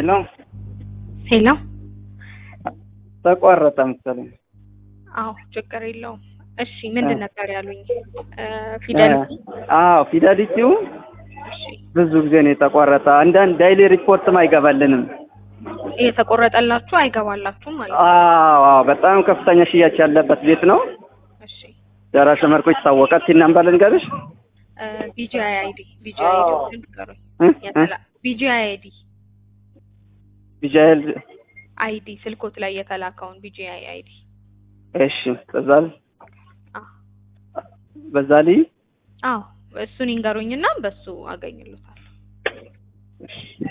ሄሎ ሄሎ ተቋረጠ መሰለኝ። አዎ ችግር የለውም። እሺ ምንድን ነበር ያሉኝ? ፊደሊቲ አዎ ፊደሊቲው እሺ ብዙ ጊዜ ነው የተቋረጠ። አንዳንድ ዳይሊ ሪፖርትም አይገባልንም። የተቆረጠላችሁ አይገባላችሁም ማለት ነው። አዎ አዎ፣ በጣም ከፍተኛ ሽያጭ ያለበት ቤት ነው። እሺ ደራሽ መርኮ ይታወቃል። ሲል ነምበር ልንገርሽ ቢጂአይ አይዲ ቢጂአይ አዎ። አይዲ ንገሩኝ። እ? እ? ቢጂአይ አይዲ ቢጃይል አይዲ ስልኮት ላይ የተላከውን ቢጂአይ አይዲ እሺ፣ በዛል አዎ በዛሊ አዎ እሱን ይንገሩኝና በሱ አገኝልታለሁ። እሺ